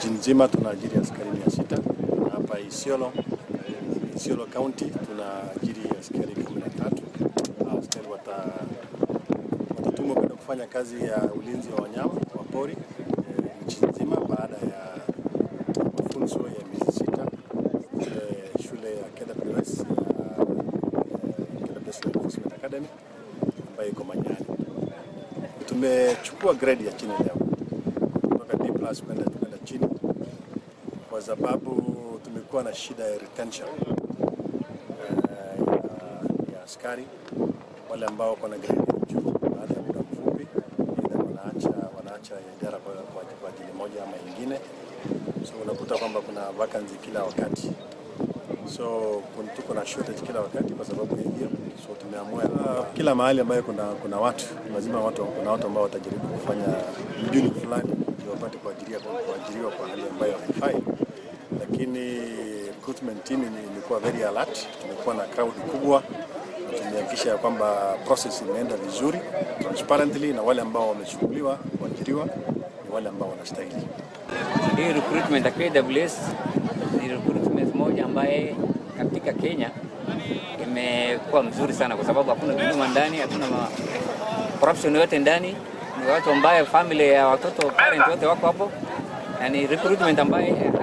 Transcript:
nchi nzima tunaajiri askari mia sita na hapa Isiolo, Isiolo County tunaajiri askari kumi na tatu. Hao askari wata watatumwa kwenda kufanya kazi ya ulinzi wa wanyama wa pori eh, nchi nzima baada ya mafunzo ya miezi sita eh, shule ya KWS ya eh, KWS Law Enforcement Academy ambayo iko Manyani. Tumechukua grade ya chini leo kutoka D plus kwenda kwenda chini kwa sababu tumekuwa na shida ya retention eh, ya, ya askari wale ambao wako na grade ya juu baada ya muda mfupi either wanaacha wanaacha idara kwa, kwa, kwa ajili moja ama ingine, so unakuta kwamba kuna vacancy kila wakati so kun- tuko na shortage kila wakati kwa sababu ya hiyo. So tumeamua uh, kila mahali ambayo kuna, kuna watu lazima watu, kuna watu ambao watajaribu kufanya mjuni fulani ndio wapate kuajiriwa kwa, kuajiriwa kwa hali ambayo haifai, lakini recruitment team ni- imekuwa very alert. Tumekuwa na crowd kubwa na tumehakikisha ya kwamba process imeenda vizuri transparently, na wale ambao wamechukuliwa kuajiriwa ni wale ambao wanastahili. Hii recruitment ya KWS ni recruitment moja ambaye katika Kenya imekuwa mzuri sana, kwa sababu hakuna dhuluma ndani, hakuna ma corruption yote ndani. Ni watu ambaye family ya watoto parent wote wako hapo, na ni recruitment ambaye